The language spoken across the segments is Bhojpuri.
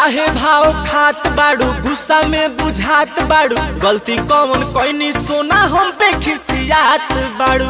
काहे भाव खात बाड़ू गुस्सा में बुझात बाड़ू गलती कौन कोई सोना हम पे खिसियात बाड़ू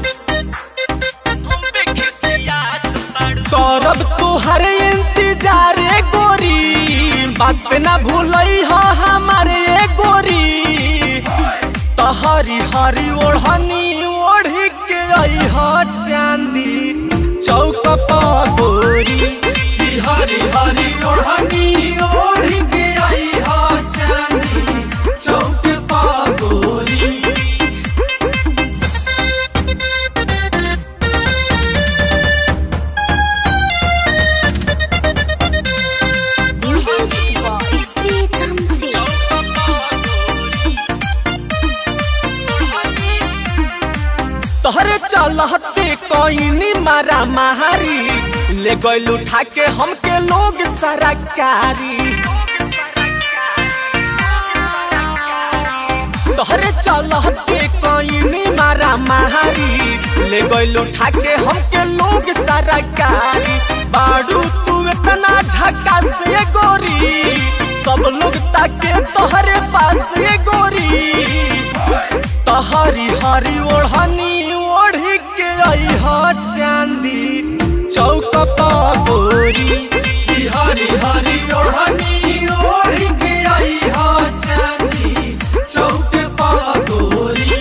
करब तुहर इंतजार ए गोरी बात पे ना भूलई हो हमारे ए गोरी तहरी हरी ओढ़नी ओढ़ी के आई हो चांदी चौक पर गोरी हरी हरी ओढ़नी ओढ़ी के आई हो चांदी चौक पर गोरी Music Boy Pritam Singh. तोहरे चलते कोई मारा मारी ले गइल उठा के हमके लोग सरकारी तोहरे चलते कोई मारा मारी ले गइल उठा के हमके लोग सरकारी बाड़ू तू इतना झक्का से गोरी सब लोग ताके तोहरे पास ये गोरी तहरी हरी ओढ़नी ओढ़ी के आई हो चांदी चौक पर गोरी ई हरी हरी ओढ़नी ओढ़ी के आई हो चांदी चौक पर गोरी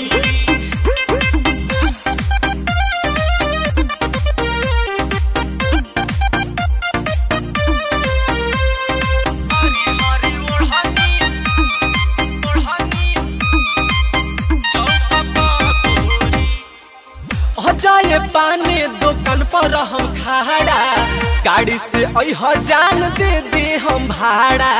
जाए पाने दुकान पर हम खड़ा गाड़ी से अह जान दे दे हम भाड़ा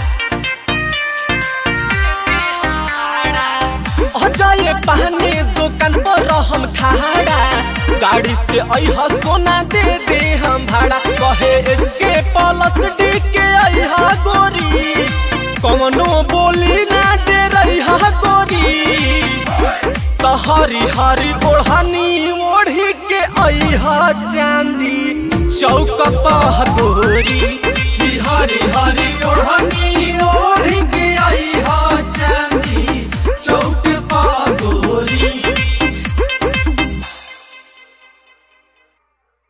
जाए पाने दुकान पर हम खड़ा गाड़ी से अह सोना दे दे हम भाड़ा कहे इसके प्लस डी के अहा गोरी कमनो बोली ना दे रही गोरी तहरी हरी ओढ़नी ओढ़ी के अहा चांदी चौक पह गोरी ई हरी हरी ओढ़नी ओढ़ी के अहा